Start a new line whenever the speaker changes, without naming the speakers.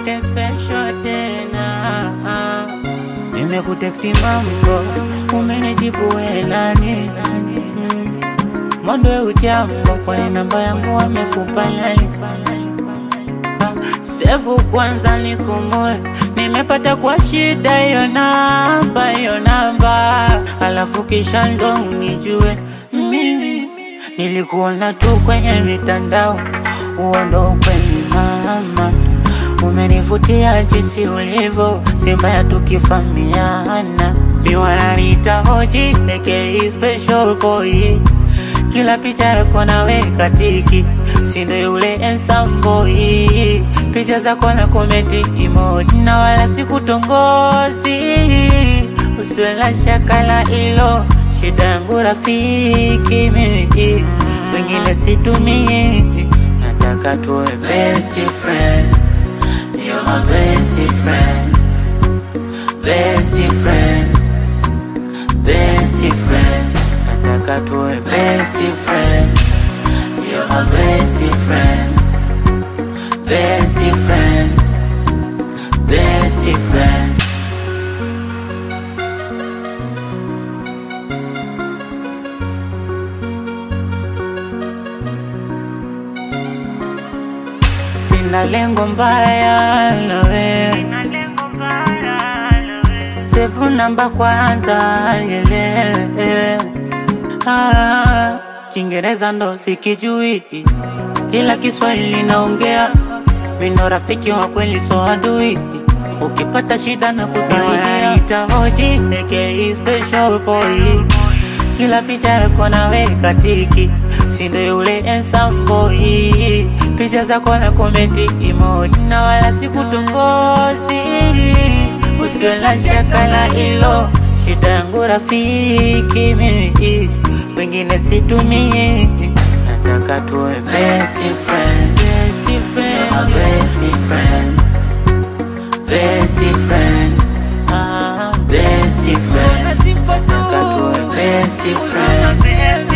nothing special tena. Nimekuteksi mambo, umenijibu welani. Mm. Mondo ya ujambo, kwani namba yangu wamekupa nani? Ah, Sevu kwanza nikumue, nimepata kwa shida hiyo namba, hiyo namba, alafu kisha ndo unijue mimi nilikuona tu kwenye mitandao, huo ndo ukweli mama, umenivutia jinsi ulivyo, si mbaya tukifamiana, miwananiita hoji aka special boy kila picha yako naweka tiki, sindo yule handsome boy. Picha zako na komenti emoji, na wala sikutongozi, usiwe na shaka la ilo. Shida yangu rafiki mimi, wengine situmii, nataka tuwe best friend. You're my best friend, best friend, best friend. Nataka tuwe best friend. You're my best friend, best friend, best friend. Sina lengo mbaya na wewe, sefu namba kwanza yele Ah, Kiingereza ndo sikijui, ila Kiswahili naongea. Mino rafiki wa kweli, so adui. Ukipata shida na kusaidia, ita hoji aka special boy. Kila picha yako naweka tiki, sindo yule handsome boy. Picha zako na komenti emoji, na wala sikutongozi. Usiwe na shaka la ilo, shida yangu rafiki mimi, wengine situmii. Nataka tuwe best friend, best friend, my best friend, best friend, ah, best friend. Nataka tuwe best friend,